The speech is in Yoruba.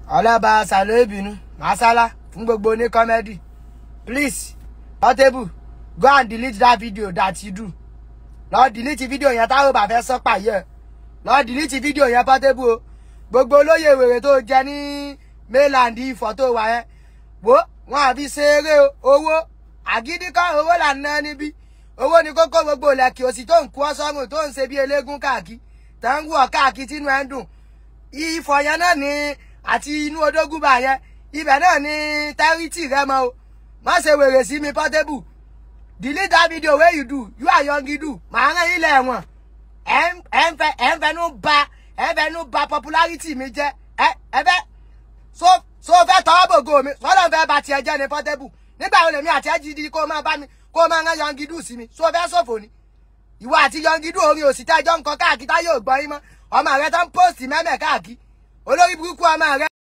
ọlọ́ba sàlẹ̀ ìbínú masala fún gbogbo ní comedy please portable go and delete that video that you do lọ delete video yẹn táwọn bá fẹ́ sọ pààyẹ lọ delete video yẹn portable o gbogbo olóyè wèrè tó jẹ ní mainland ifọ̀ tó wà yẹn wo wọn àfi ṣe eré owó àgídí kọ́ owó là ń ná níbí owó ni kókó gbogbo lẹ́kì òsì tó ń kú ọ sọ́run tó ń ṣe bí eléégún káàkiri tó ń wọ̀ káàkiri tínú ẹ̀ ń dùn ifọ̀ yẹn náà ní àti inú odógúnbà yẹn ibẹ̀ náà ní tẹ́rítì rẹ mọ́ o má ṣe wèrè sí mi portable delete that video wey you do you are young you do màá rán ilé ẹ̀wọ̀n ẹ̀ ń ẹ̀ ń fẹ́ ẹ̀ ń fẹnu ba ẹ̀ ń fẹnu ba popularity mi jẹ́ ẹ ẹ fẹ́ so so fẹ́ tọwọ́ bògo mi sọ́dọ̀ fẹ́ ba tiẹ̀ jẹ́ ni portable nígbà wo lèmi àti ẹ̀ jí kó máa bá mi kó máa rán young you do sí mi so fẹ́ ṣòfò ni ìwọ àti young you do orin òsì tẹ́jọ́ nǹkan káàkiri tá yóò gbọ́ yín mọ́ ọmọ rẹ tó ń post mẹ́mẹ́ káàkiri olórí burúkú ọmọ rẹ.